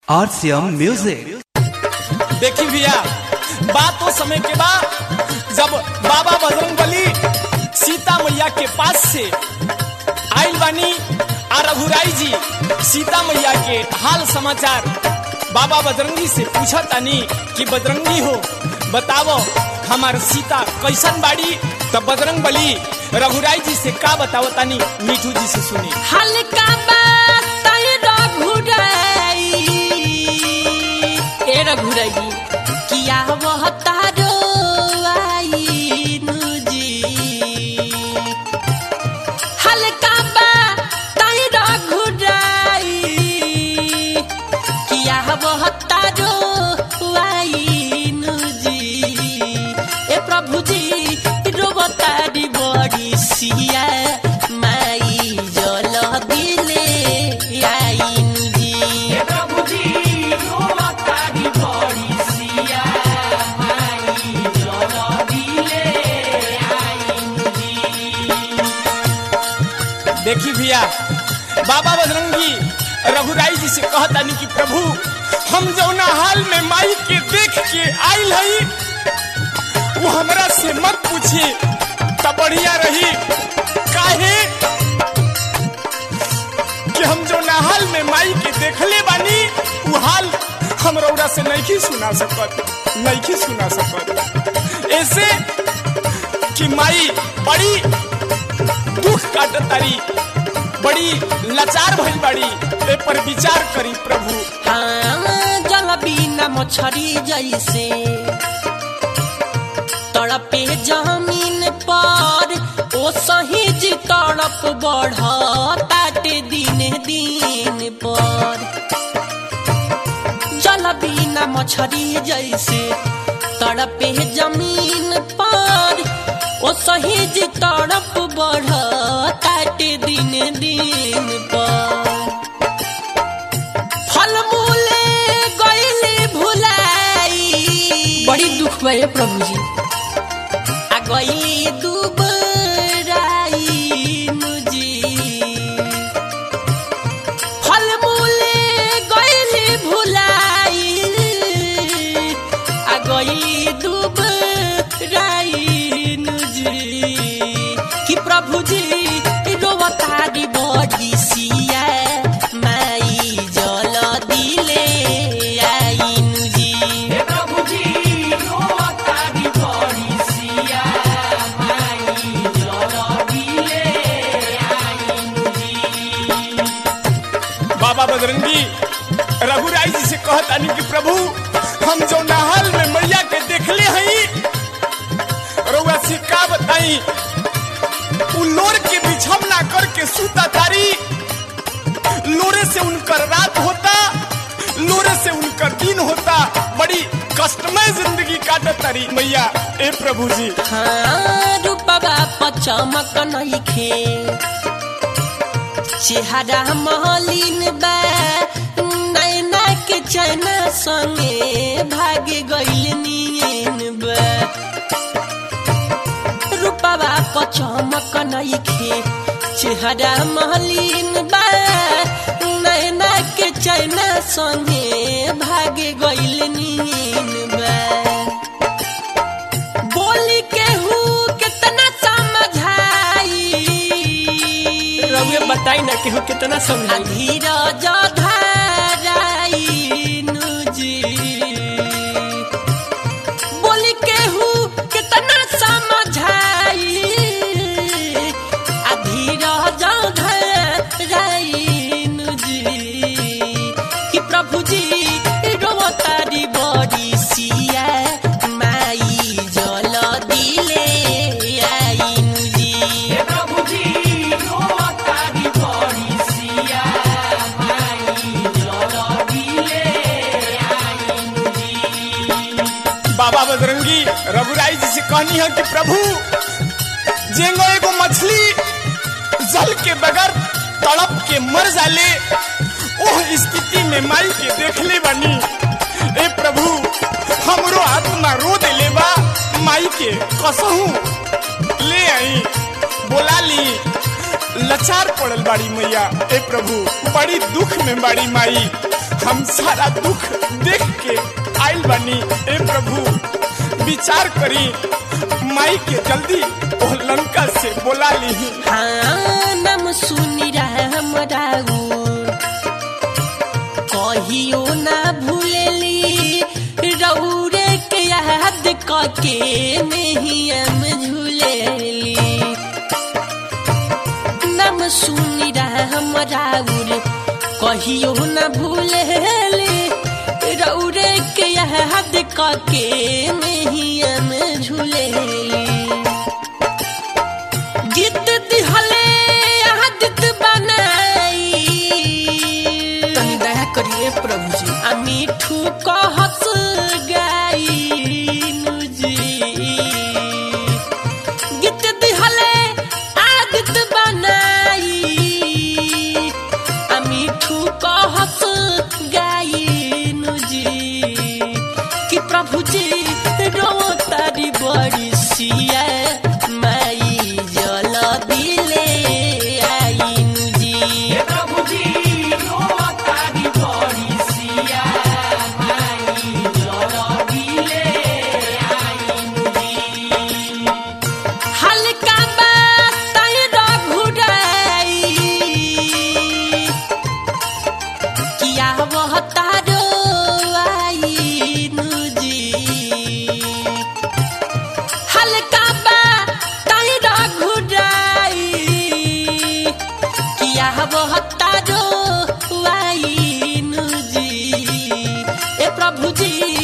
RCM Music. देखी भैया बात तो समय के बाद जब बाबा बजरंग बली सीता मैया के पास से आइल बानी आ रघुराई जी सीता मैया के हाल समाचार बाबा बजरंगी से पूछा तानी कि बजरंगी हो बतावो हमार सीता कैसन बाड़ी तब बजरंग बली रघुराई जी से का बतावो तानी मीठू जी से सुनी हल्का बात रघुराई ए रघुराई किया वह तारो आई जी हल्का बात रघुराई किया वह तारो आई जी ए प्रभु जी रोबतारी बड़ी सिया माई जल दिले आईन जी देखी भैया बाबा बजरंगी रघुराई जी से कहतानी कि प्रभु हम जौना हाल में माई के देख के आइल हई वो हमरा से मत पूछे तब बढ़िया रही काहे कि हम जौना हाल में माई के देखले बानी वो हाल हम रौरा से नहीं सुना सकत नहीं सुना सकत ऐसे कि माई बड़ी दुख काटत तारी बड़ी लाचार भइल बाड़ी ए पर विचार करी प्रभु हाँ जल बिना मछरी जैसे तड़पे जमीन पर ओ सही जी तड़प बढ़ ताटे दिन दिन पर जल बिना मछरी जैसे तड़पे जमीन पर ओ सही जी तड़प बढ़ ताटे दिन दिन पर फल मूले गईले भुलाई बड़ी दुख बा ये प्रभु जी आ गईली दुबराई मुजी फल मूले गईले भुलाई आ गईली दुबराई मुजी कि प्रभु जी रोवतारी बड़ी सिया माई जल दिले आईन जी बाबा बजरंगी रघुराई जी से कहतानी कि प्रभु हम जो नहल में मैया के देखले हई रउआ से का बताई उ लोर के बिछमना करके सूता तारी लोरे से उनकर रात होता लोरे से उनकर दिन होता बड़ी कष्टमय जिंदगी काटत तारी मैया ए प्रभु जी हाँ रूपबा पचमक नइखे चेहरा महलिन बा नैना के चना संगे भागे गइल नियन बा रूपबा पचमक नइखे चेहरा महलिन बा नैना के चना संगे भागे गइल नियन बा बोली केहू कितना समझाई रउए बताई ना केहू कितना समझाई धीरज धराई नुजी बोली केहू कितना समझाई आ धीरज धराई नुजी कि प्रभु जी रोवतारी बड़ी सिया माई जल दिले आईन जी बाबा बजरंगी रघुराई जी से कहनी है कि प्रभु जेंगो एगो मछली जल के बगैर तड़प के मर जाले ओह स्थिति में माई के देखले बनी ए प्रभु हमरो आत्मा रो देले बा माई के कसहू ले आई बोला ली लाचार पड़ल बाड़ी मैया ए प्रभु बड़ी दुख में बाड़ी माई हम सारा दुख देख के आइल बनी ए प्रभु विचार करी माई के जल्दी ओ लंका से बोला ली हाँ नाम सुनी राम राउर कहियो ना भूलेली रौरे के याद कके नहीं हम झूलेली नाम सुनी राम राउर कहियो ना भूलेली रौरे के याद कके नहीं हम झूलेली गीत दिहले आदत बनाई तनी दया करिए प्रभु जी आ मिठू कहत गाइनु जी गीत दिहले आदत बनाई आ मिठू कहत गाइनु जी कि प्रभु जी रो तारी बड़ी सिया माई जल दिले आइनु जी प्रभु जी रो तारी बड़ी सिया माई जल दिले हल्का बाताई रघुराई किया वह तारो आईनु जी हल्का बाताई रघुराई किया वह तारो आईनु जी ए प्रभु जी